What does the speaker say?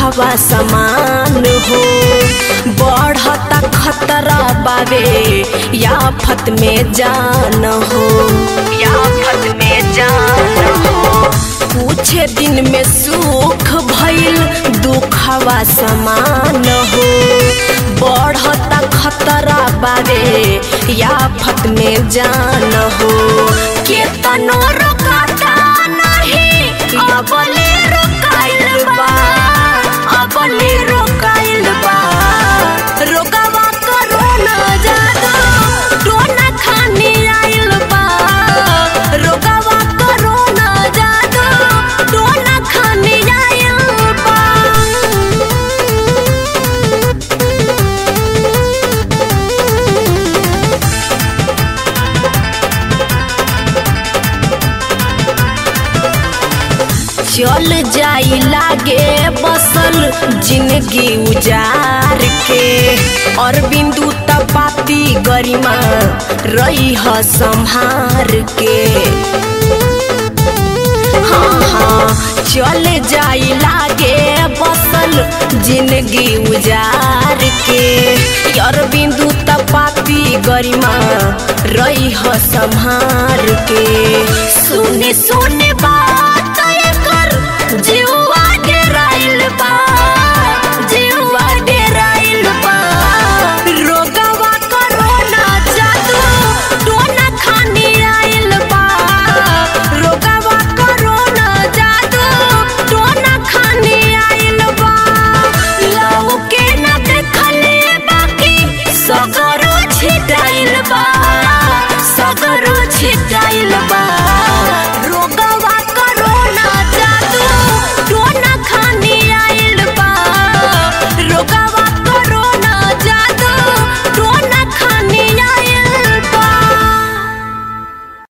दुखवा समान हो बढ़ता खतरा बावे याफत में जान हो याफत में जान हो कुछ दिन में सुख भइल दुखवा समान हो बढ़ता खतरा बावे याफत में जान हो केतनो रोकाता नहीं अबले रोकाइल बा अबले रोकाइल बा रोकावा करो ना जादू टोना खानी आइल बा रोकावा करो ना जादू टोना खानी आइल बा चल जाई लागे बसल जिंदगी उजार के और बिंदु तपाती गरिमा रही ह संहार के हाँ हाँ चल जाई लागे बसल जिंदगी उजार के और बिंदु तपाती गरिमा रही ह संहार के सुने सुने